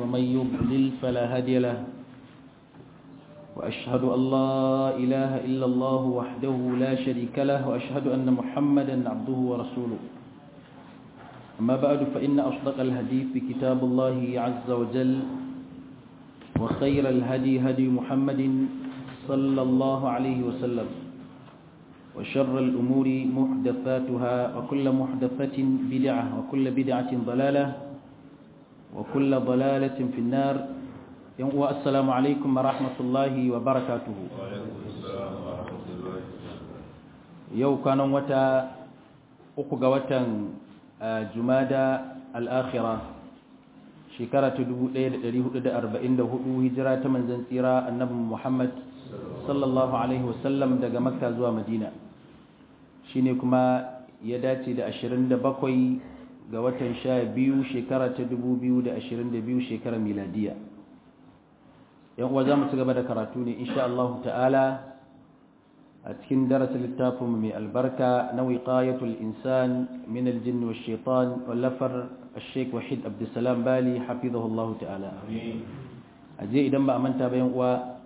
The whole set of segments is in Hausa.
ومن يضلل فلا هادي له وأشهد أن لا إله إلا الله وحده لا شريك له وأشهد أن محمدا عبده ورسوله أما بعد فإن أصدق الحديث كتاب الله عز وجل وخير الهدي هدي محمد صلى الله عليه وسلم وشر الأمور محدثاتها وكل محدثة بدعة وكل بدعة ضلالة وكل ضلالة في النار والسلام عليكم ورحمة الله وبركاته يو كان وتا أقوى وتا جمادى الآخرة shekara ta 1444 hijira ta manzan tsira annabi Muhammad sallallahu alaihi wasallam daga makka zuwa madina shine kuma ya dace da 27 ga watan 12 shekara ta 2022 shekarar miladiya yan uwa za mu ci gaba da karatu ne insha Allah ta'ala a cikin darasin littafin mai albarka na wiqayatul insan min aljinn wash shaitan wallafar الشيخ وحيد عبد السلام بالي حفظه الله تعالى aje idan ba a manta bayan uwa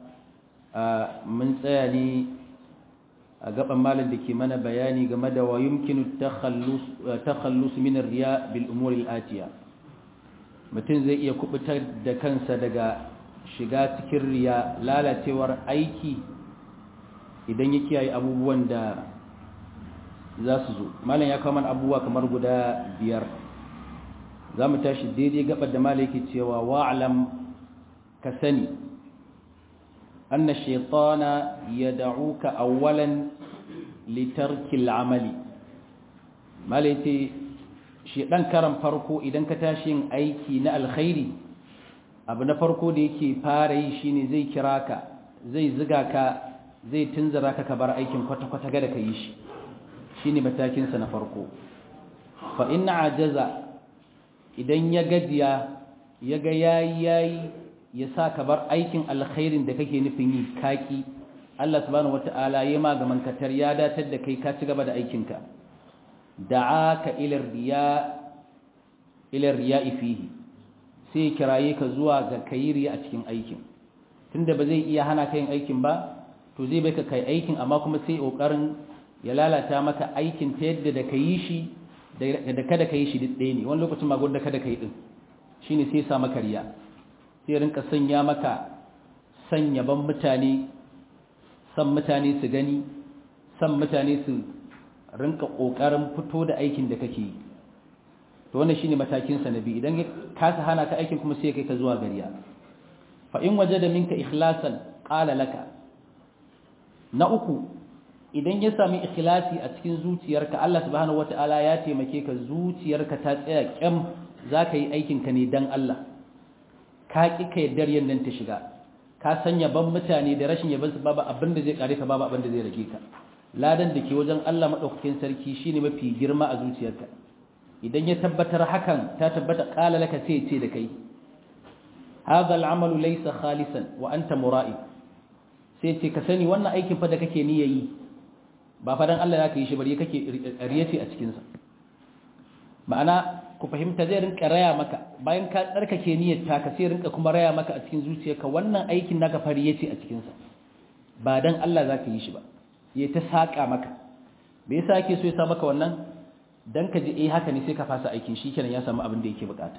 mun tsaya ne a gaban malam da ke mana bayani game da wa yumkinu takhallus min riya bil umur al atiya mutum zai iya kubutar da kansa daga shiga cikin riya lalacewar aiki idan ya kiyaye abubuwan da za su zo malam ya kawo mana abubuwa kamar guda biyar za mu tashi daidai gabar da malaki cewa wa'alam ka sani anna shaitana ya da'uka awwalan litarkil amali malaki shi dan karan farko idan ka tashi yin aiki na alkhairi abu na farko da yake fara yi shine zai kira ka zai ziga ka zai tunzura ka ka bar aikin kwata-kwata ga da ka yi shi shine matakinsa na farko fa inna ajaza idan ya gajiya ya ga yayi yayi ya sa ka bar aikin alkhairin da kake nufin yi kaki Allah subhanahu wataala ya magaman katar ya datar da kai ka ci gaba da aikinka da'aka ila riya ila riya'i fihi sai kiraye ka zuwa ga kayiri a cikin aikin tunda ba zai iya hana ka yin aikin ba to zai bai ka kai aikin amma kuma sai kokarin ya lalata maka aikin ta yadda da ka yi shi da kada ka yi shi ɗaya ne wani lokacin ma da kada ka yi ɗin shi ne sai sa maka riya sai rinka sanya maka sanya ban mutane san mutane su gani san mutane su rinka ƙoƙarin fito da aikin da kake yi to wannan shine matakin sa nabi idan ya kasa hana ka aikin kuma sai kai ka zuwa gariya fa in wajada minka ikhlasan qala laka na uku idan ya sami ikhlasi a cikin zuciyarka Allah subhanahu wata'ala ya taimake ka zuciyarka ta tsaya kyam zaka yi aikin ka ne dan Allah ka ki ka yaddar yannan ta shiga ka sanya ban mutane da rashin yaban su babu abin da zai kare ka babu abin da zai rage ka ladan da ke wajen Allah madaukakin sarki shine mafi girma a zuciyarka idan ya tabbatar hakan ta tabbata qala laka sai ce da kai hadha al'amalu laysa khalisan wa anta mura'ib sai ce ka sani wannan aikin fa da kake niyyayi ba fadan Allah ya kai shi bari kake riyace a cikinsa ma'ana ku fahimta zai rinka raya maka bayan ka tsarkake niyyar ta ka sai rinka kuma raya maka a cikin zuciyarka wannan aikin naka fari yace a cikinsa ba dan Allah za ka yi shi ba ya ta saka maka me yasa yake so ya sa maka wannan dan ka ji eh haka ne sai ka fasa aikin shi kenan ya samu abin da yake bukata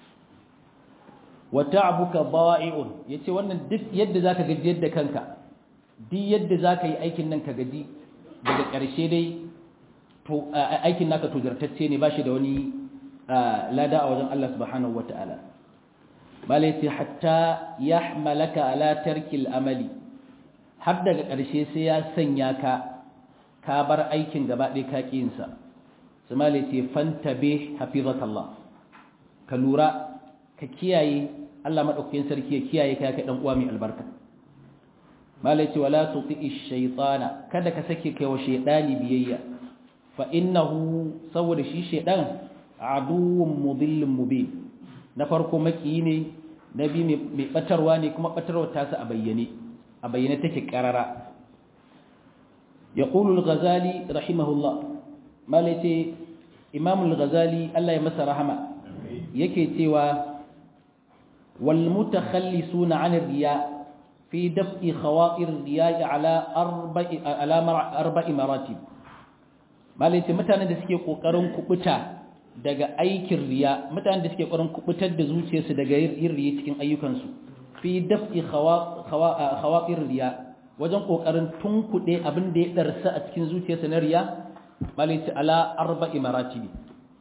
wa ta'abuka da'i'un yace wannan duk yadda zaka gaji yadda kanka duk yadda zaka yi aikin nan ka gaji daga ƙarshe dai to aikin naka tozartacce ne ba shi da wani lada a wajen Allah subhanahu wa ta'ala balai sai hatta ya malaka ala tarkil amali har daga ƙarshe sai ya sanya ka ka bar aikin gaba ɗaya ka ƙinsa su malai sai fantabe hafizakallah ka lura ka kiyaye Allah maɗaukakin sarki ya kiyaye ka ya kai ɗan uwa mai albarka malai ce wala tuti'i shaytana kada ka sake kai wa shaytani biyayya fa innahu saboda shi shaydan aduwwun mudillun mubin na farko maki ne na bi mai batarwa ne kuma batarwa ta sa a bayyane a bayyane take karara yaqulu al-ghazali rahimahullah malai imam al-ghazali Allah ya masa rahama yake cewa wal mutakhallisuna 'an riya fi daf'i khawatir riya ala arba'i ala arba'i maratib malai ce mutanen da suke kokarin kubuta daga aikin riya mutanen da suke kokarin kubutar da zuciyarsu daga yin riya cikin ayyukansu fi daf'i khawatir riya wajen kokarin tunkuɗe abin da ya darsa a cikin zuciyarsa na riya malai ce ala arba'i maratibi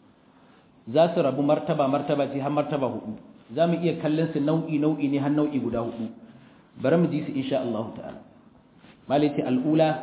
za su rabu martaba martaba ce har martaba hudu za mu iya kallon su nau'i nau'i ne har nau'i guda hudu bari mu ji su insha Allah ta'ala malai ce al'ula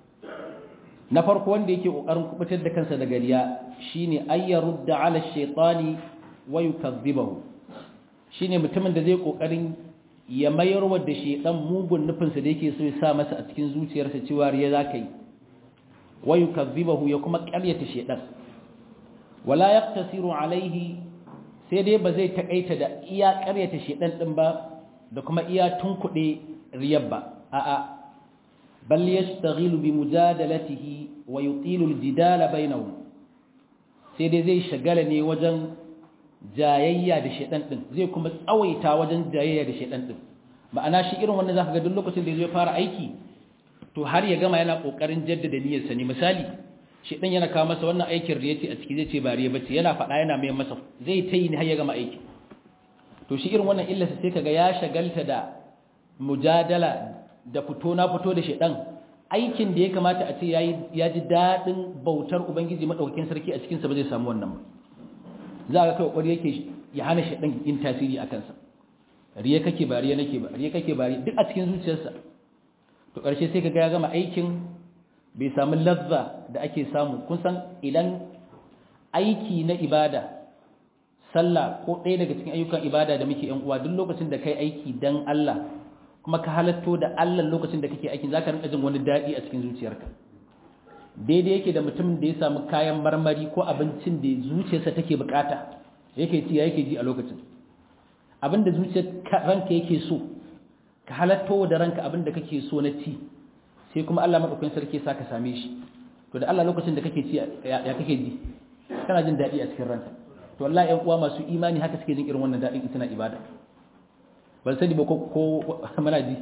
na farko wanda yake kokarin kubutar da kansa daga riya shine ayyarudda ala shaytani wa yukazzibahu shine mutumin da zai kokarin ya mayar wa da shaytan mugun nufin sa da yake so ya sa masa a cikin zuciyarsa cewa riya zakai wa yukazzibahu ya kuma ƙaryata shaytan wala yaqtasiru alaihi sai dai ba zai takaita da iya ƙaryata shaytan din ba da kuma iya tunkuɗe riyar ba a'a بل يشتغل بمجادلته ويطيل الجدال بينهم sai dai zai shagala ne wajen jayayya da shedan din zai kuma tsawaita wajen jayayya da shedan din ma'ana shi irin wannan zaka ga duk lokacin da zai fara aiki to har ya gama yana kokarin jaddada niyyarsa ne misali shedan yana kawo masa wannan aikin da yace a ciki zai ce bariya bace yana faɗa yana mai masa zai ta yi har ya gama aiki to shi irin wannan illarsa sai kaga ya shagalta da mujadala da fito na fito da shedan aikin da ya kamata a ce ya ji daɗin bautar ubangiji maɗaukakin sarki a cikinsa ba zai samu wannan ba za a kai ƙwari yake ya hana shedan yin tasiri a kansa riya kake ba riya nake ba riya kake ba riya duk a cikin zuciyarsa to ƙarshe sai ka ga ya gama aikin bai samu lazza da ake samu kun san idan aiki na ibada sallah ko ɗaya daga cikin ayyukan ibada da muke yan uwa duk lokacin da kai aiki dan Allah kuma ka halatto da Allah lokacin da kake aikin zaka rinka jin wani dadi a cikin zuciyarka daidai yake da mutumin da ya samu kayan marmari ko abincin da zuciyarsa take bukata yake ci yake ji a lokacin abinda zuciyar ranka yake so ka halatto da ranka abinda kake so na ci sai kuma Allah madaukakin sarki sa ka same shi to da Allah lokacin da kake ci ya kake ji kana jin dadi a cikin ranka to wallahi ƴan uwa masu imani haka suke jin irin wannan dadin in suna ibada ban sani ba ko mana ji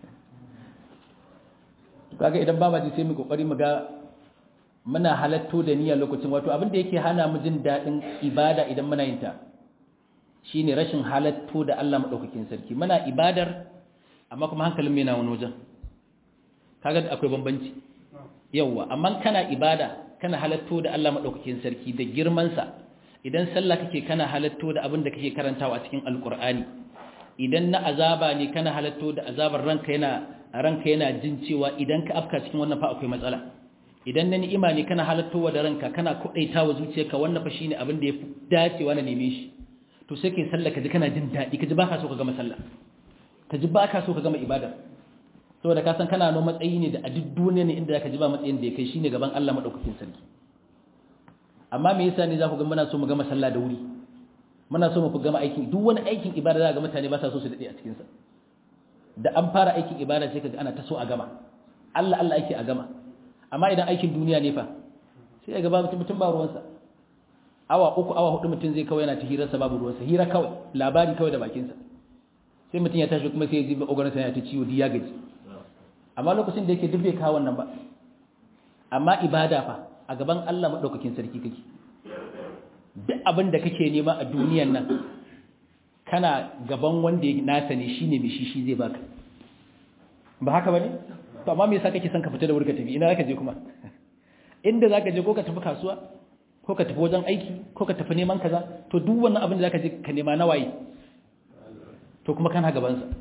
kaga idan ba ma ji sai mu kokari mu ga muna halatto da niyya lokacin wato abin da yake hana mu jin dadin ibada idan muna yin ta shine rashin halatto da Allah madaukakin sarki muna ibadar amma kuma hankalin mu yana wani wajen kaga akwai bambanci yawa amma kana ibada kana halatto da Allah madaukakin sarki da girman sa idan sallah kake kana halatto da abin da kake karantawa a cikin alqur'ani idan na azaba ne kana halatto da azabar ranka yana ranka yana jin cewa idan ka afka cikin wannan fa akwai matsala idan na ni'ima ne kana halattowa da ranka kana kudaitawa zuciyarka wannan fa shine abin da yafi dacewa na neme shi to sai kai sallah kaji kana jin dadi kaji baka so ka gama sallah kaji baka so ka gama ibada saboda ka san kana no matsayi ne da a duk duniya ne inda zaka ji ba matsayin da ya kai shine gaban Allah madaukakin sarki amma me yasa ne za ku ga muna so mu gama sallah da wuri muna so mu fi gama aikin duk wani aikin ibada za ga mutane ba sa so su dade a cikin sa da an fara aikin ibada sai kaga ana ta so a gama Allah Allah ake a gama amma idan aikin duniya ne fa sai ga babu mutum ba ruwansa awa uku awa hudu mutum zai kawai yana ta hirarsa babu ruwansa hira kawai labari kawai da bakinsa sai mutum ya tashi kuma sai ya ji ogarinsa yana ta ciwo di ya gaji amma lokacin da yake duk bai kawo wannan ba amma ibada fa a gaban Allah madaukakin sarki kake duk abin da kake nema a duniyan nan kana gaban wanda ya nasa ne shine mai shi shi zai baka ba haka bane to amma me yasa kake son ka fita da wuri ka tafi ina zaka je kuma inda zaka je ko ka tafi kasuwa ko ka tafi wajen aiki ko ka tafi neman kaza to duk wannan abin da zaka je ka nema na waye to kuma kana gaban sa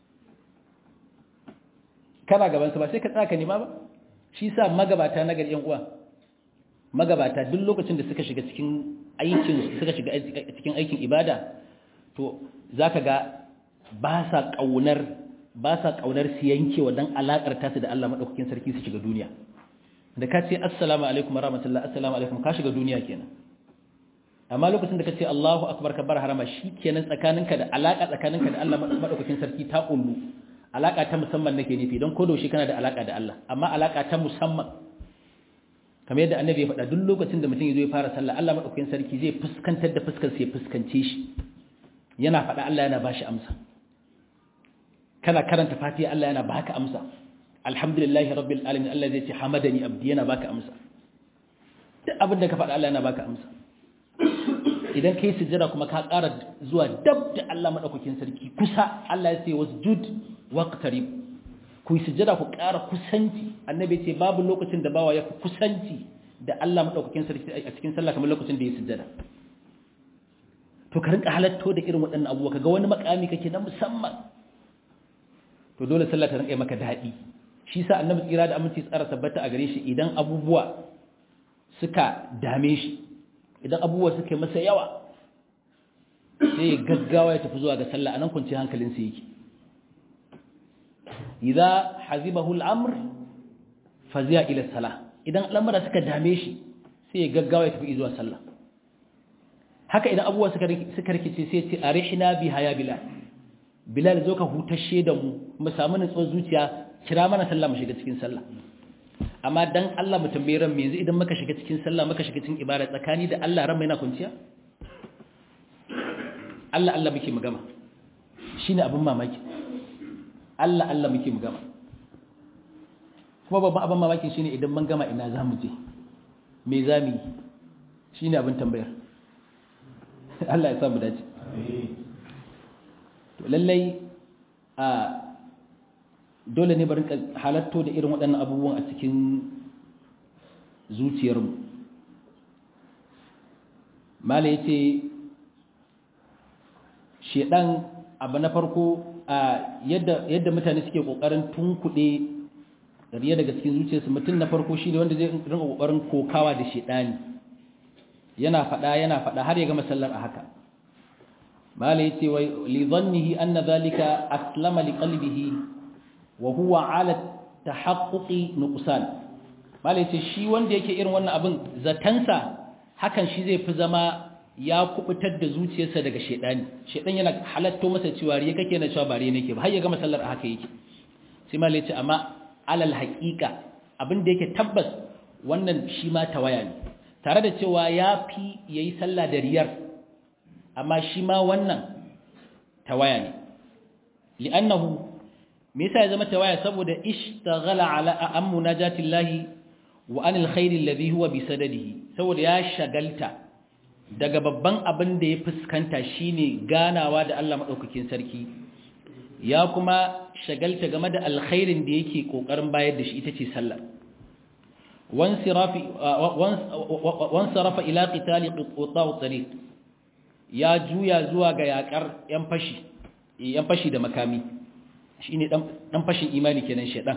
kana gaban sa ba sai ka tsaya ka nema ba shi sa magabata na gari yan uwa magabata duk lokacin da suka shiga cikin aikin suka shiga cikin aikin ibada to zaka ga ba sa kaunar ba sa kaunar su yankewa dan alakar tasu da Allah madaukakin sarki su shiga duniya da ka ce assalamu alaikum warahmatullahi assalamu alaikum ka shiga duniya kenan amma lokacin da ka ce Allahu akbar kabbar harama shikenan tsakaninka da alaka tsakaninka da Allah madaukakin sarki ta kullu alaka ta musamman nake nufi don kodo shi kana da alaka da Allah amma alaka ta musamman kamar yadda annabi ya faɗa duk lokacin da mutum ya zo ya fara sallah Allah madaukakin sarki zai fuskantar da fuskar sai fuskance shi yana faɗa Allah yana bashi amsa kana karanta fatiha Allah yana baka amsa alhamdulillahi rabbil alamin Allah zai ce hamadani abdi yana baka amsa duk abin da ka faɗa Allah yana baka amsa idan kai sujjada kuma ka ƙara zuwa dab da Allah madaukakin sarki kusa Allah ya ce wasjud waqtarib ku sujjada ku ƙara kusanci annabi ce babu lokacin da bawa ya fi kusanci da Allah madaukakin sarki a cikin sallah kamar lokacin da ya sujjada to ka rinka halatto da irin waɗannan abubuwa kaga wani makami kake na musamman to dole sallah ta rinka maka daɗi shi sa annabi tsira da aminci tsara tabbata a gare shi idan abubuwa suka dame shi idan abubuwa suka masa yawa sai ya gaggawa ya tafi zuwa ga sallah anan kunci hankalinsa yake idza hazibahu al-amr fazi'a ila salah idan al'amura suka dame shi sai ya gaggawa ya tafi zuwa sallah haka idan abubuwa suka suka rikice sai ya ce arihna biha ya bilal bilal zo ka hutashe da mu mu samu nutsuwar zuciya kira mana sallah mu shiga cikin sallah amma dan Allah mu tambaye ran yanzu idan muka shiga cikin sallah muka shiga cikin ibada tsakani da Allah ran mai na kunciya Allah Allah muke mu gama shine abin mamaki Allah Allah muke mu gama kuma babban abin mamaki shine idan mun gama ina zamu je me zamu yi shine abin tambayar Allah ya sa mu dace to lallai a dole ne barin halatto da irin waɗannan abubuwan a cikin zuciyarmu mala ya ce shedan abu na farko a yadda mutane suke ƙoƙarin tunkuɗe riya daga cikin zuciyarsu mutum na farko shi ne wanda zai rinka ƙoƙarin kokawa da shedani yana faɗa yana faɗa har ya gama sallar a haka mala ya ce wai li zannihi anna zalika aslama li qalbihi wa huwa ala tahaqquqi nuqsan malai ce shi wanda yake irin wannan abin zatansa hakan shi zai fi zama ya kubutar da zuciyarsa daga shedani shedan yana halatto masa cewa riya kake na cewa bare nake ba har ya gama sallar haka yake sai malai ce amma alal haqiqa abin da yake tabbas wannan shi ma tawaya ne tare da cewa ya fi yayi sallah da riyar amma shi ma wannan tawaya ne li'annahu me yasa ya zama tawaya saboda ishtaghala ala an munajatillahi wa anil khairi alladhi huwa bi sadadihi saboda ya shagalta daga babban abin da ya fuskanta shine ganawa da Allah madaukakin sarki ya kuma shagalta game da alkhairin da yake kokarin bayar da shi ita ce sallah wansirafi wansarafa ila qitali qutta tariq ya juya zuwa ga yakar yan fashi yan fashi da makami shi ne ɗan fashin imani kenan shaɗan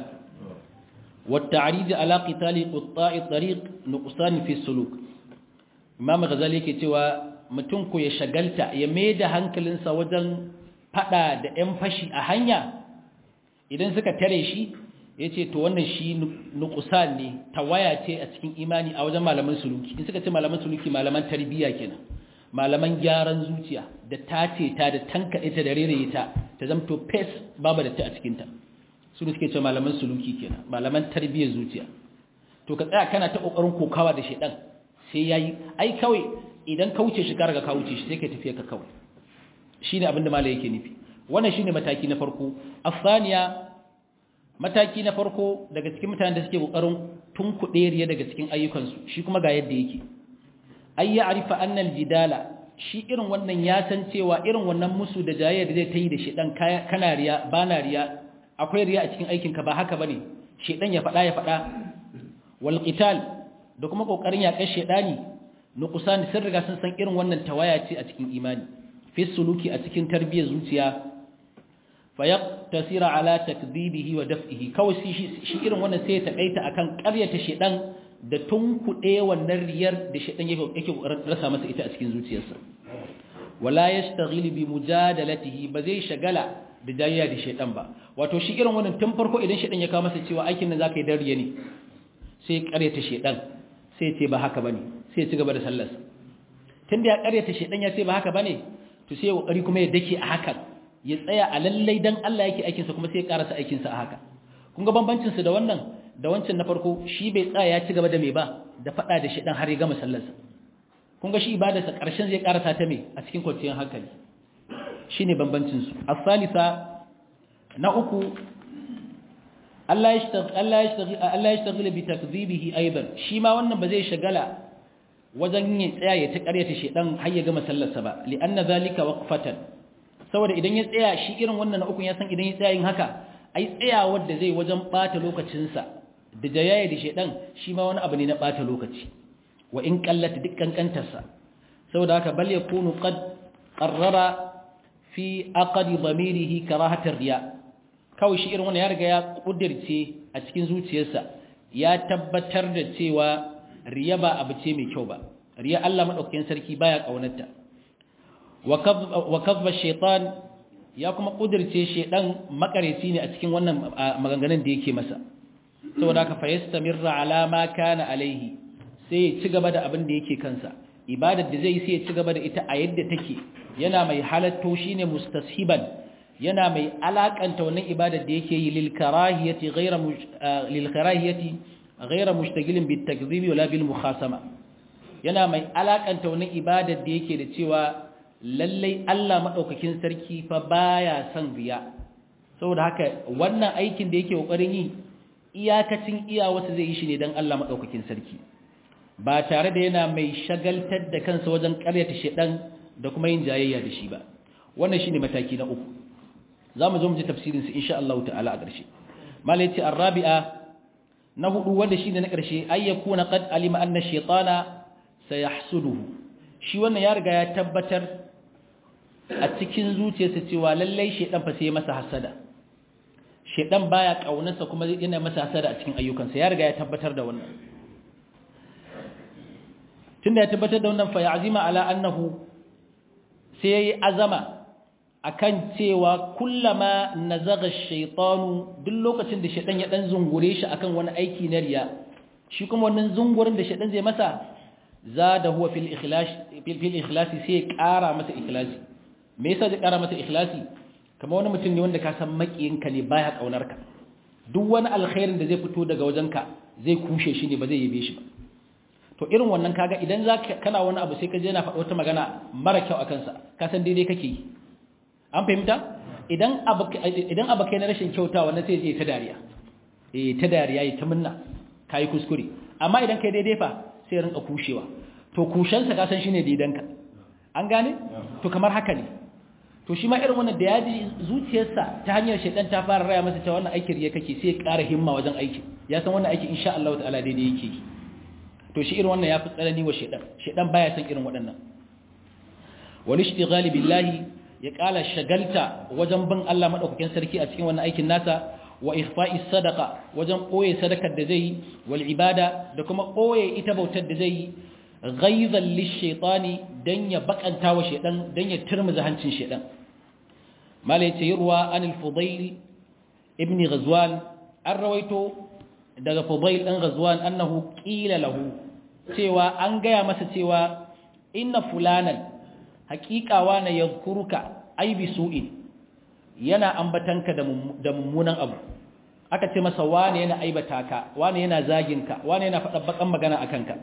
wata ariji ala qitali qutta'i tariq nuqsan fi suluk imam ghazali yake cewa mutum ko ya shagalta ya mai da hankalinsa wajen fada da ƴan fashi a hanya idan suka tare shi yace to wannan shi nuqsan ne tawaya ce a cikin imani a wajen malaman suluki in suka ce malaman suluki malaman tarbiyya kenan malaman gyaran zuciya da tace ta da tankaɗe ta da rere ta ta zamto fes babu da ta a cikinta su ne suke ce malaman suluki kenan malaman tarbiyyar zuciya to ka tsaya kana ta kokarin kokawa da shedan sai yayi ai kawai idan ka wuce shi ka riga ka wuce shi sai ka tafi ka kawai shine abin da malai yake nufi wannan shine mataki na farko afsaniya mataki na farko daga cikin mutanen da suke kokarin tunkuɗe riya daga cikin ayyukansu shi kuma ga yadda yake ay ya'rifa anna al-jidala shi irin wannan ya san cewa irin wannan musu da jayayya da zai ta yi da shedan kana riya bana riya akwai riya a cikin aikinka ba haka bane shedan ya fada ya fada wal qital da kuma kokarin yaƙar shedani nuqsan sun riga sun san irin wannan tawaya ce a cikin imani fi suluki a cikin tarbiyyar zuciya fayaqtasira ala takdhibihi wa daf'ihi kawai shi irin wannan sai ya takaita akan ƙaryata shedan da tunkuɗe wannan riyar da shaɗan yake rasa masa ita a cikin zuciyarsa wala yastaghil bi mujadalatihi ba zai shagala da jayayya da shaɗan ba wato shi irin wannan tun farko idan shaɗan ya kawo masa cewa aikin nan zaka yi dan riya ne sai ƙaryata shaɗan sai ce ba haka bane sai ya ci gaba da sallarsa tunda ya ƙaryata shaɗan ya ce ba haka bane to sai ya kokari kuma ya dake a hakan ya tsaya a lallai dan Allah yake aikinsa kuma sai ya karasa aikinsa a haka kun ga bambancin su da wannan da wancan na farko shi bai tsaya ya ci gaba da mai ba da fada da shedan har ya gama sallarsa kun ga shi ibadarsa karshen zai karasa ta mai a cikin kwanciyar hankali shine bambancin su as-salisa na uku Allah ya shtagila bi takzibihi aidan shi ma wannan ba zai shagala wajen ya tsaya ya ta ƙaryata shedan har ya gama sallarsa ba li anna zalika waqfatan saboda idan ya tsaya shi irin wannan na uku ya san idan ya tsaya yin haka ai tsayawar da zai wajen bata lokacinsa da jayayya da shedan shi ma wani abu ne na bata lokaci wa in qallata dukkan kantarsa saboda haka bal yakunu qad qarrara fi aqdi dhamirihi karahatar riya kawai shi irin wannan ya riga ya kudirce a cikin zuciyarsa ya tabbatar da cewa riya ba abu ce mai kyau ba riya Allah madaukakin sarki baya kaunarta wa kadhba shaytan ya kuma kudirce shedan makareci ne a cikin wannan maganganun da yake masa saboda haka fa yastamirra ala ma kana alaihi sai ya ci gaba da abin da yake kansa ibadar da zai sai ya ci gaba da ita a yadda take yana mai halatto shine mustashiban yana mai alakanta wannan ibadar da yake yi lil karahiyati ghayra lil karahiyati ghayra mushtagilin bit takdhibi wala bil mukhasama yana mai alakanta wannan ibadar da yake da cewa lallai Allah madaukakin sarki fa baya son riya saboda haka wannan aikin da yake kokarin yi iyakacin iya wasu zai yi shi ne dan Allah madaukakin sarki ba tare da yana mai shagaltar da kansa wajen karyata shedan da kuma yin jayayya da shi ba wannan shine mataki na uku za mu zo mu ji tafsirinsu insha Allah ta'ala a ƙarshe malai ce arrabi'a na hudu wanda shine na ƙarshe ay yakuna qad alima anna shaytana sayahsuduhu shi wannan ya riga ya tabbatar a cikin zuciyarsa cewa lallai shaydan fa sai masa hasada shaydan baya kaunarsa kuma yana masa hasada a cikin ayyukansa ya riga ya tabbatar da wannan tunda ya tabbatar da wannan fa ya'zima ala annahu sai yayi azama akan cewa kullama nazaga shaytanu duk lokacin da shaytan ya dan zungure shi akan wani aiki na riya shi kuma wannan zungurin da shaytan zai masa zada huwa fil ikhlas fil ikhlas sai ƙara masa ikhlasi me yasa zai ƙara masa ikhlasi kamar wani mutum ne wanda ka san makiyinka ne baya kaunar ka duk wani alkhairin da zai fito daga wajenka zai kushe shi ne ba zai yabe shi ba to irin wannan kaga idan zaka kana wani abu sai ka je na faɗa wata magana mara kyau akan sa ka san daidai kake yi an fahimta idan abu kai na rashin kyauta wannan sai je ta dariya eh ta dariya yi ta munna kai kuskure amma idan kai daidai fa sai rinka kushewa to kushensa ka san shine daidanka an gane to kamar haka ne to shi ma irin wannan da ya ji zuciyarsa ta hanyar shaidan ta fara raya masa cewa wannan aikin ya kake sai ya ƙara himma wajen aiki ya san wannan aiki insha Allah ta'ala daidai yake yi to shi irin wannan ya fi tsanani wa shaidan shaidan baya san irin waɗannan wal ishtighali billahi ya kala shagalta wajen bin Allah madaukakin sarki a cikin wannan aikin nasa wa ikhfa'i sadaqa wajen koye sadakar da zai wal ibada da kuma koye ita bautar da zai ghaizan lishaytani dan ya bakanta wa shedan dan ya turmuza hancin shedan malai ce yurwa anil fudayl ibn ghazwan an rawaito daga fudayl dan ghazwan annahu qila lahu cewa an gaya masa cewa inna fulanan haƙiƙa wane yadhkuruka ai bi su'in yana ambatanka da mummunan abu aka ce masa wane yana aibata ka wane yana zagin ka wane yana faɗa bakan magana akan ka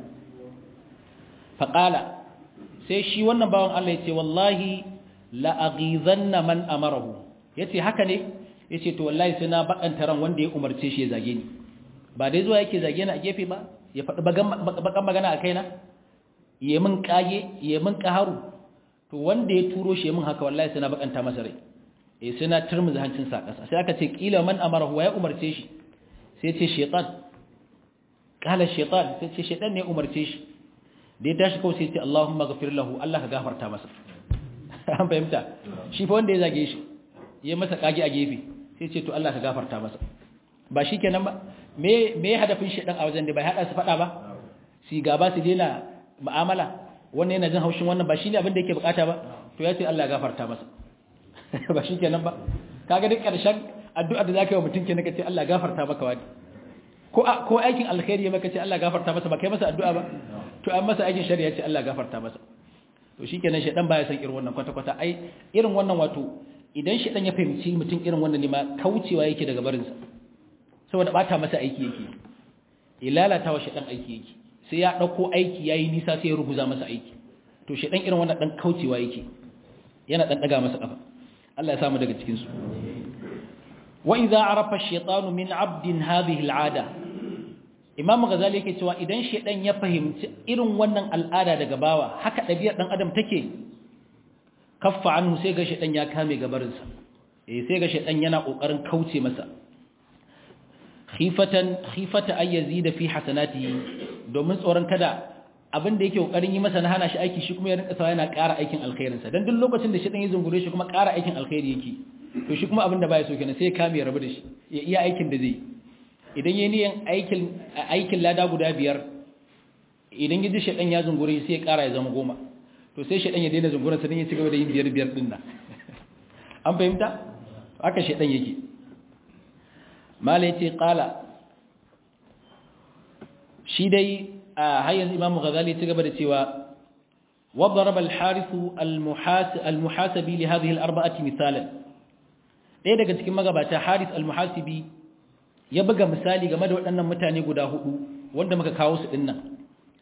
faqala sai shi wannan bawan Allah yace wallahi la aghizanna man amarahu yace haka ne yace to wallahi sai na bakanta ran wanda ya umarce shi ya zage ni ba dai zuwa yake zage ni a gefe ba ya faɗi bakan magana a kaina ya min kage ya min kaharu to wanda ya turo shi min haka wallahi sai na bakanta masa rai eh sai na turmuza hancin sa kasa sai aka ce kila man amarahu ya umarce shi sai ce shaytan kala shaytan sai ce shaytan ne umarce shi da ya tashi kawai sai ce Allahumma ghafir lahu Allah ka gafarta masa an fahimta shi fa wanda ya zage shi ya masa kage a gefe sai ce to Allah ka gafarta masa ba shikenan ba me me hadafin shaytan a wajen da bai hada su fada ba si gaba su daina mu'amala wannan yana jin haushin wannan ba shine abin da yake bukata ba to ya ce Allah ya gafarta masa ba shi kenan ba kaga duk karshen addu'a da zaka yi wa mutum kenan kace Allah ya gafarta maka wani ko ko aikin alkhairi maka ce Allah ya gafarta masa ba kai masa addu'a ba to an masa aikin shari'a ce Allah ya gafarta masa to shikenan shedan baya san irin wannan kwata kwata ai irin wannan wato idan shedan ya fahimci mutum irin wannan ne ma kaucewa yake daga barin sa saboda bata masa aiki yake ilalata wa shedan aiki yake sai ya ɗauko aiki ya yi nisa sai ya ruguza masa aiki to shi ɗan irin wannan ɗan kaucewa yake yana ɗan ɗaga masa ƙafa Allah ya samu daga cikin su wa idza arafa ash-shaytanu min 'abdin hadhihi al-'ada Imam Ghazali yake cewa idan shedan ya fahimci irin wannan al'ada daga bawa haka ɗabi'ar dan adam take kaffa anhu sai ga shedan ya kame gabarinsa eh sai ga shedan yana kokarin kauce masa khifatan khifata ay yazida fi hasanatihi domin tsoron kada abin da yake kokarin yi masa na hana shi aiki shi kuma ya rinka sawa yana ƙara aikin alkhairin sa dan duk lokacin da shedan ya zungure shi kuma ƙara aikin alkhairi yake to shi kuma abin da baya so kenan sai ya kame ya rabu da shi ya iya aikin da zai idan yayi niyan aikin aikin lada guda biyar idan ya ji shedan ya zungure sai ya ƙara ya zama goma to sai shaɗan ya daina zunguran sa don ya ci gaba da yin biyar biyar ɗin nan an fahimta haka shaɗan yake mala ya ce ƙala shi dai a hayyar imamu ghazali ci gaba da cewa وضرب الحارث المحاسبي لهذه الأربعة مثالا ɗaya daga cikin magabata haris al-muhasibi ya buga misali game da waɗannan mutane guda hudu wanda muka kawo su ɗin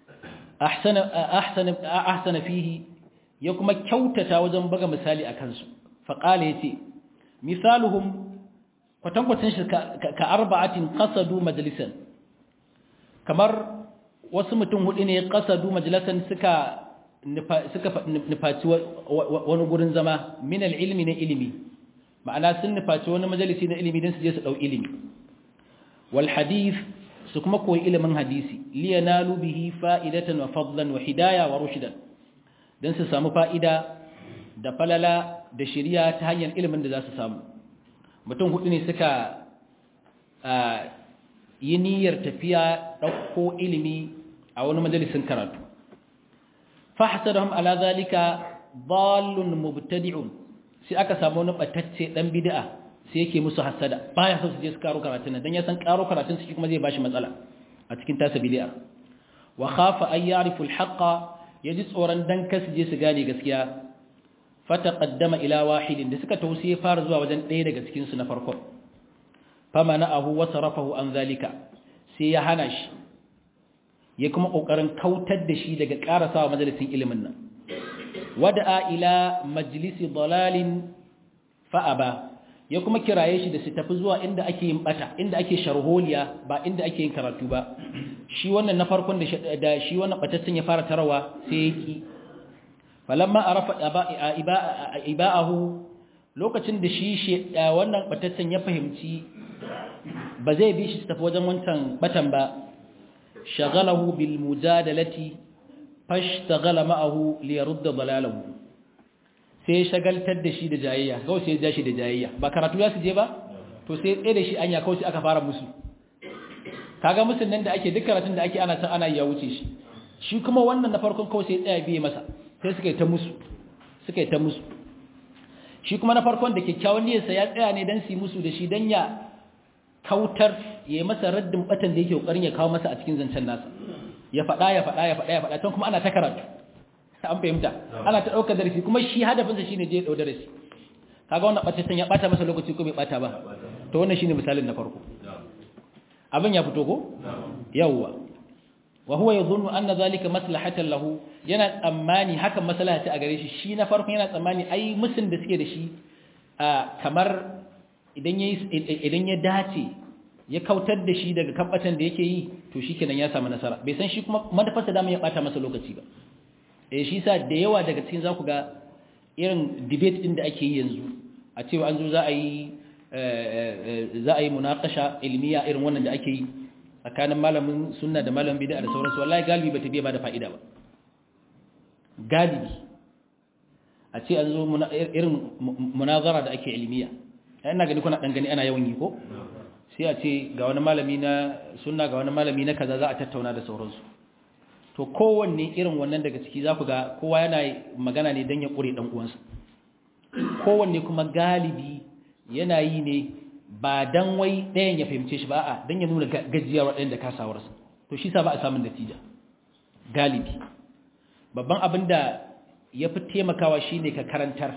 ahsana fihi ya kuma kyautata wajen buga misali a kansu faƙala ya ce misaluhum kwatankwacin shi ka arba'atin ƙasadu majalisan kamar wasu mutum hudu ne ƙasadu majalisan suka nufaci wani gurin zama min ilmi na ilimi ma'ana sun nufaci wani majalisi na ilimi don su je su ɗau ilimi wal hadith su kuma koyi ilimin hadisi liyanalu bihi fa'idatan wa fadlan wa hidaya wa rushdan dan su samu fa'ida da falala da shiriya ta hanyar ilimin da za su samu mutum hudu ne suka yi niyyar tafiya ɗauko ilimi a wani majalisin karatu fahsadahum ala zalika dallun mubtadi'un sai aka samu wani batacce dan bid'a sai yake musu hasada baya so su je su karo karatun nan dan ya san karo karatun su kuma zai bashi matsala a cikin tasa bid'a wa khafa ay ya'rifu al-haqqa yaji tsoron dan kasu je su gane gaskiya fataqaddama ila wahidin da suka tausiye fara zuwa wajen ɗaya daga cikin su na farko famana'ahu wa sarafahu an zalika sai ya hana shi ya kuma kokarin kautar da shi daga karasawa majalisin ilimin nan wada'a ila majlisi dalalin fa'aba ya kuma kiraye shi da su tafi zuwa inda ake yin bata inda ake sharholiya ba inda ake yin karatu ba shi wannan na farkon da shi wannan batattun ya fara tarawa sai yaki falamma arafa iba'ahu lokacin da shi wannan batattun ya fahimci ba zai bi shi su tafi wajen wancan batan ba shagalahu bil mujadalati fashtagala ma'ahu li yarudda dalalahu sai ya shagaltar da shi da jayayya kawai sai ya ja shi da jayayya ba karatu ya su je ba to sai tsaye da shi anya kawai sai aka fara musu kaga musun nan da ake duk karatun da ake ana san ana ya wuce shi shi kuma wannan na farkon kawai sai tsaya biye masa sai suka yi ta musu suka yi ta musu shi kuma na farkon da kyakkyawan niyyarsa ya tsaya ne dan su musu da shi dan ya kautar ya yi masa raddin batan da yake kokarin ya kawo masa a cikin zancen nasa ya faɗa ya faɗa ya faɗa ya faɗa tun kuma ana ta karatu an fahimta ana ta ɗaukar darasi kuma shi hadafinsa shine je ɗau darasi kaga wannan ɓataccen ya ɓata masa lokaci ko bai ɓata ba to wannan shine misalin na farko abin ya fito ko yawwa wa huwa yadhunnu anna zalika maslahatan lahu yana tsammani hakan maslaha ce a gare shi shi na farkon yana tsammani ai musun da suke da shi kamar idan ya idan ya dace ya kautar da shi daga kabbatan da yake yi to shikenan ya samu nasara bai san shi kuma manufarsa da ya bata masa lokaci ba eh shi sa da yawa daga cikin zaku ga irin debate din da ake yi yanzu a cewa an zo za a yi za a yi munakasha ilmiya irin wannan da ake yi tsakanin malamin sunna da malamin bid'a da sauransu wallahi galibi bata biya ba da fa'ida ba galibi a ce an zo irin munazara da ake ilmiya ina gani kuna dan gani ana yawan yi ko sai a ce ga wani malami na sunna ga wani malami na kaza za a tattauna da sauransu to kowanne irin wannan daga ciki za ku ga kowa yana magana ne don ya ƙure ɗan uwansa kowanne kuma galibi yana yi ne ba don wai ɗayan ya fahimce shi ba a don ya nuna gajiyar ɗayan da kasawarsa to shi sa ba a samun natija galibi babban abin da ya fi taimakawa shi ne ka karantar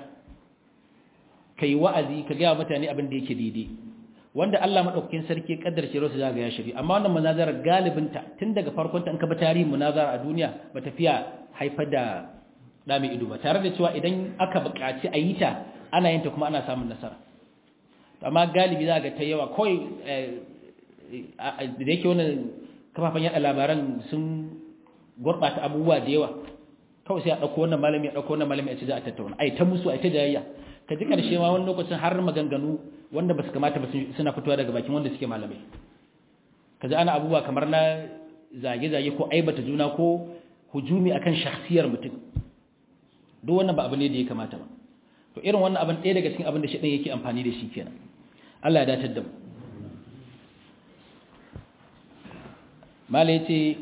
ka yi wa'azi ka gaya mutane abin da yake daidai wanda Allah maɗaukakin sarki ƙaddar shi rasu zaga ya shari amma wannan munazarar galibinta tun daga farkonta in ka bi tarihin munazara a duniya ba tafiya haifar da ɗami ido ba tare da cewa idan aka buƙaci a yi ta ana yin ta kuma ana samun nasara amma galibi za ga ta yawa kawai da yake wannan kafafen yada labaran sun gurɓata abubuwa da yawa kawai sai a ɗauko wannan malami a ɗauko wannan malami a ce za a tattauna ai ta musu ai ta jayayya ka ji ƙarshe ma wani lokacin har maganganu wanda ba su kamata ba suna fitowa daga bakin wanda suke malamai ka ji ana abubuwa kamar na zage-zage ko aibata juna ko hujumi akan shakhsiyar mutum duk wannan ba abu ne da ya kamata ba to irin wannan abin ɗaya daga cikin abin da shaɗin yake amfani da shi kenan Allah ya datar da mu mala yace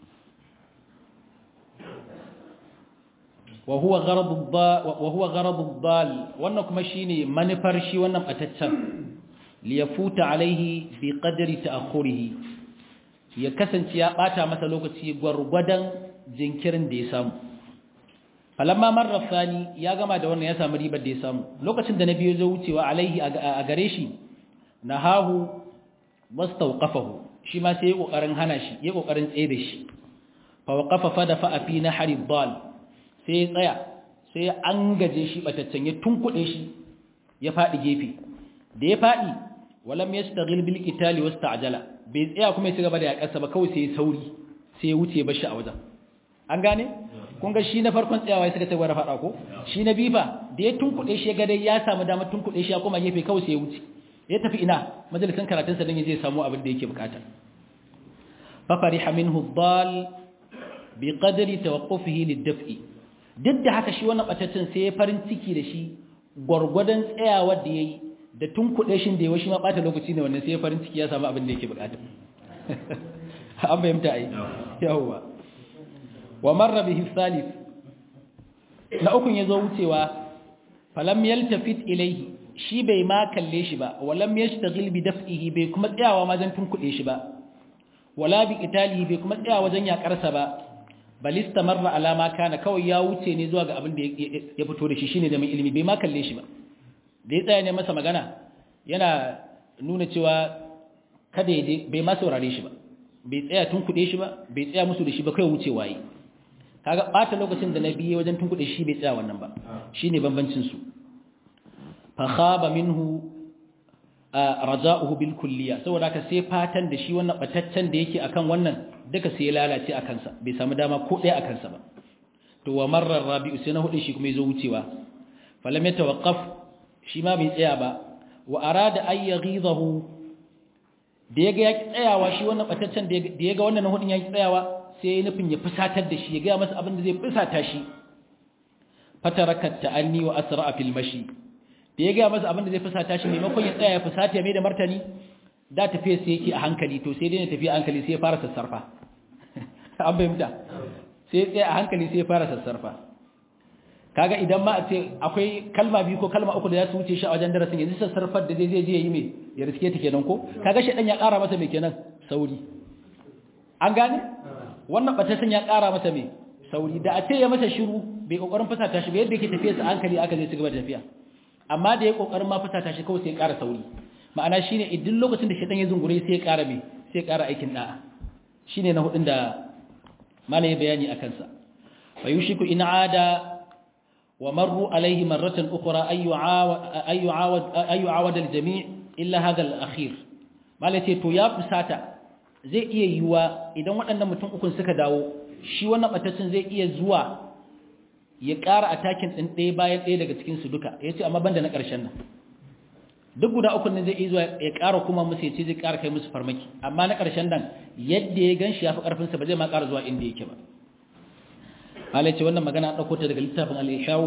wa huwa gharadu wa huwa gharadu dal wannan kuma shine manufar shi wannan bataccen li yafuta alaihi bi qadri ta'khurihi ya kasance ya bata masa lokaci gwargwadon jinkirin da ya samu falamma marra sani ya gama da wannan ya samu ribar da ya samu lokacin da nabi ya zo wucewa alaihi a gare shi nahahu wastawqafahu shi ma sai ya kokarin hana shi ya kokarin tsaye da shi fa waqafa fa dafa fi nahri dal sai ya tsaya sai ya angaje shi bataccen ya tunkuɗe shi ya faɗi gefe da ya faɗi walam yastaghil bil qitali wasta'jala bai tsaya kuma ya ci gaba da yakarsa ba kawai sai ya sauri sai ya wuce bashi a wajen an gane kun ga shi na farkon tsayawa ya suka ce gwara faɗa ko shi na bifa da ya tunkuɗe shi ga dai ya samu damar tunkuɗe shi ya koma gefe kawai sai ya wuce ya tafi ina majalisan karatunsa don ya je samu abin da yake bukata fa fariha minhu dal bi qadri tawaqqufihi lid-daf'i duk da haka shi wannan bataccen sai ya farin ciki da shi gwargwadon tsayawa da yayi da tunkuɗe shi da yawa shi ma bata lokaci ne wannan sai ya farin ciki ya samu abin da yake bukata an bayyanta ai yawwa wa marra bihi thalith na ukun yazo wucewa falam yaltafit ilayhi shi bai ma kalle shi ba walam yashtaghil bi daf'ihi bai kuma tsayawa wajen tunkuɗe shi ba wala bi qitalihi bai kuma tsayawa wajen yakarsa ba bal istamarra ala ma kana kawai ya wuce ne zuwa ga abin da ya fito da shi shine da mai ilimi bai ma kalle shi ba da ya tsaya ne masa magana yana nuna cewa kada ya je bai ma saurare shi ba bai tsaya tunkuɗe shi ba bai tsaya musu da shi ba kai wuce waye kaga bata lokacin da na biye wajen tunkuɗe shi bai tsaya wannan ba shine bambancin su fa khaba minhu raja'uhu bil kulliya saboda haka sai fatan da shi wannan bataccen da yake akan wannan duka sai ya lalace akan sa bai samu dama ko ɗaya akan sa ba to wa marra rabi'u sai na hudu shi kuma yazo wucewa falam yatawaqqaf shi ma bai tsaya ba wa arada ay yaghidahu da yaga ya tsayawa shi wannan bataccen da yaga wannan na hudun ya tsayawa sai ya nufin ya fusatar da shi ya gaya masa abin da zai fusata shi fatarakat ta'anni wa asra'a fil mashi da ya gaya masa abin da zai fusata shi maimakon ya tsaya ya fusata ya mai da martani da tafiya sai yake a hankali to sai dai ya tafi a hankali sai ya fara sassarfa an bayyana sai ya tsaya a hankali sai ya fara sassarfa kaga idan ma a ce akwai kalma biyu ko kalma uku da za su wuce shi a wajen darasin yanzu sassarfar da zai je ya yi mai ya riske ta kenan ko kaga shi dan ya ƙara masa mai kenan sauri an gane wannan batasin ya ƙara masa mai sauri da a ce ya masa shiru bai kokarin fusata shi ba yadda yake tafiya sa hankali aka zai cigaba da tafiya amma da ya kokarin ma fusata shi kawai sai ya ƙara sauri ma'ana shine idan lokacin da shaitan ya zungure sai ya ƙara mai sai ya ƙara aikin da'a shine na hudun da malai bayani akan sa fa yushiku in ada wa marru alaihi marratan ukhra ayu ayu awad ayu awad al-jami' illa hadha al-akhir malai ce to ya fusata zai iya yiwuwa idan waɗannan mutum ukun suka dawo shi wannan ɓataccen zai iya zuwa ya ƙara atakin ɗin ɗaya bayan ɗaya daga cikinsu duka ya ce amma banda na ƙarshen nan duk guda ukun nan zai iya zuwa ya ƙara kuma musu ya ce zai ƙara kai musu farmaki amma na ƙarshen nan yadda ya gan shi ya fi ƙarfinsa ba zai ma ƙara zuwa inda yake ba malai ce wannan magana ɗauko ta daga littafin al-ishawu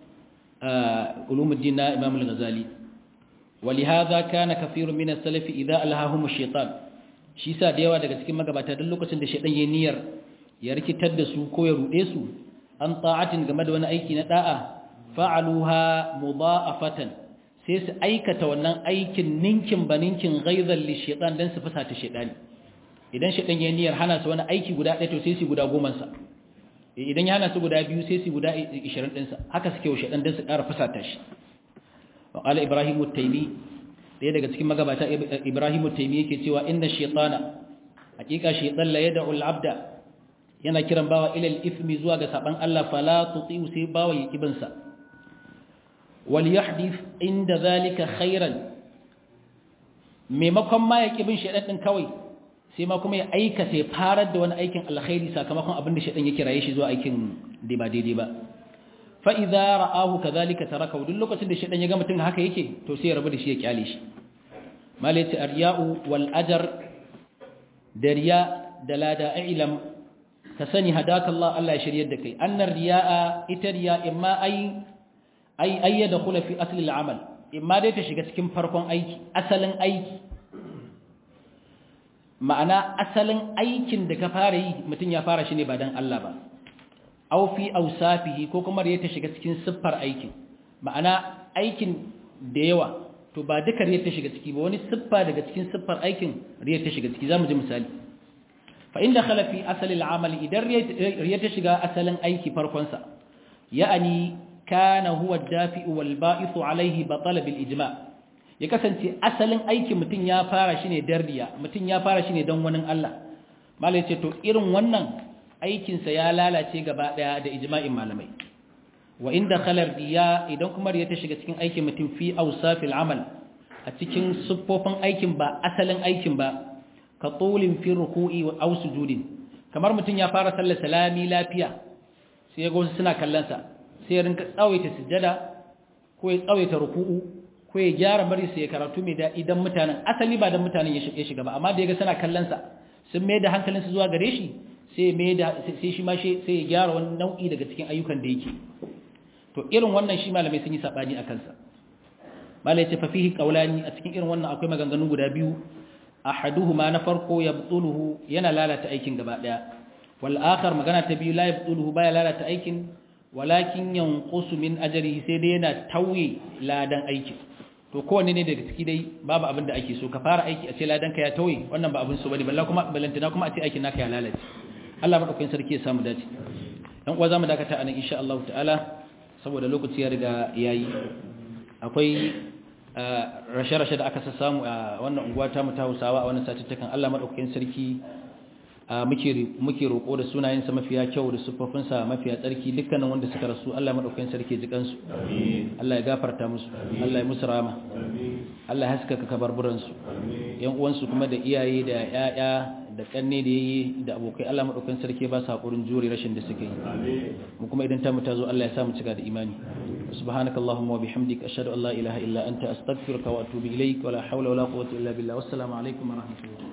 ulumuddin na imam al-ghazali ولهذا كان كثير من السلف إذا ألهاهم الشيطان shi sa da yawa daga cikin magabata duk lokacin da shaidan ya niyyar ya rikitar da su ko ya rude su an ta'atin game da wani aiki na da'a fa'aluha mudha'afatan sai su aikata wannan aikin ninkin baninkin ghaizan li shaitan dan su fusata shaidani idan shaidan ya niyyar hana su wani aiki guda ɗaya to sai su guda goma sa idan ya hana su guda biyu sai su guda 20 din sa haka suke wa shaidan dan su ƙara fusata shi wa qala ibrahimu at-taymi ɗaya daga cikin magabata Ibrahimu Taimi yake cewa inna shaytana hakika shaytan la yad'u al-'abda yana kiran bawa ila al-ithmi zuwa ga saban Allah fala tuti'u sai bawa ya kibin sa wal yahdith inda zalika khairan maimakon ma ya bin shaidan din kawai sai ma kuma ya aikata ya farar da wani aikin alkhairi sakamakon abin da shaidan ya kiraye shi zuwa aikin da ba daidai ba fa idza ra'ahu kadhalika taraka duk lokacin da shaidan ya ga mutum haka yake to sai ya rabu da shi ya kyale shi malaiti arya'u wal ajr da riya da lada ilam ka sani hadaka Allah Allah ya shiryar da kai annar riya'a ita riya imma ay ay ayyada khula fi asli al-amal imma dai ta shiga cikin farkon aiki asalin aiki ma'ana asalin aikin da ka fara yi mutum ya fara shi ne ba dan Allah ba aw fi awsafihi ko kuma riya ta shiga cikin siffar aikin ma'ana aikin da yawa to ba duka riya ta shiga ciki ba wani siffa daga cikin siffar aikin riya ta shiga ciki zamu ji misali fa inda khala fi asali al-amali idan riya ta shiga asalin aiki farkon sa ya'ani kana huwa ad-dafi'u wal ba'ithu alayhi batala bil ijma' ya kasance asalin aikin mutum ya fara shi ne dan riya mutum ya fara shi ne dan wani Allah malai ce to irin wannan aikinsa ya lalace gaba daya da ijma'in malamai wa inda khalar riya idan kuma riya ta shiga cikin aikin mutum fi awsafil amal a cikin siffofin aikin ba asalin aikin ba ka tulin fi ruku'i wa aw sujudin kamar mutum ya fara sallar salami lafiya sai ya ga wasu suna kallon sa sai ya rinka tsawaita sujjada ko ya tsawaita ruku'u ko ya gyara bari sai ya karatu mai da idan mutanen asali ba dan mutanen ya shiga ba amma da ya ga suna kallon sa sun mai da hankalinsu zuwa gare shi sai mai da sai shi ma sai ya gyara wani nau'i daga cikin ayyukan da yake to irin wannan shi malamai sun yi sabani akan sa malai ce fa fihi qawlani a cikin irin wannan akwai maganganu guda biyu ahaduhuma na farko yabtuluhu yana lalata aikin gaba daya wal akhar magana ta biyu la yabtuluhu baya lalata aikin walakin yanqusu min ajrihi sai dai yana tauye ladan aikin to kowanne ne daga ciki dai babu abin da ake so ka fara aiki a ce ladan ka ya tauye wannan ba abin so bane balla kuma balantana kuma a ce aikin naka ya lalace Allah madaukakin sarki ya samu dace dan uwa zamu dakata anan insha Allah ta'ala saboda lokaci ya riga yayi akwai rashe-rashe da aka samu a wannan unguwa ta mu ta Hausawa a wannan satuttukan Allah madaukakin sarki muke roƙo da sunayensa mafiya kyau da siffofinsa mafiya tsarki dukkanin wanda suka rasu Allah madaukakin sarki ji kansu Allah ya gafarta musu Allah ya musu rama Allah ya haskaka kabarburansu yan uwansu kuma da iyaye da yaya da kanne da yayi da abokai Allah madaukakin sarki ba su hakurin jure rashin da suke yi mu kuma idan ta mu ta zo Allah ya sa mu cika da imani subhanakallahumma wa bihamdika ashhadu an la ilaha illa anta astaghfiruka wa atubu ilaik wa la hawla wa la quwwata illa billah wassalamu alaikum wa rahmatullahi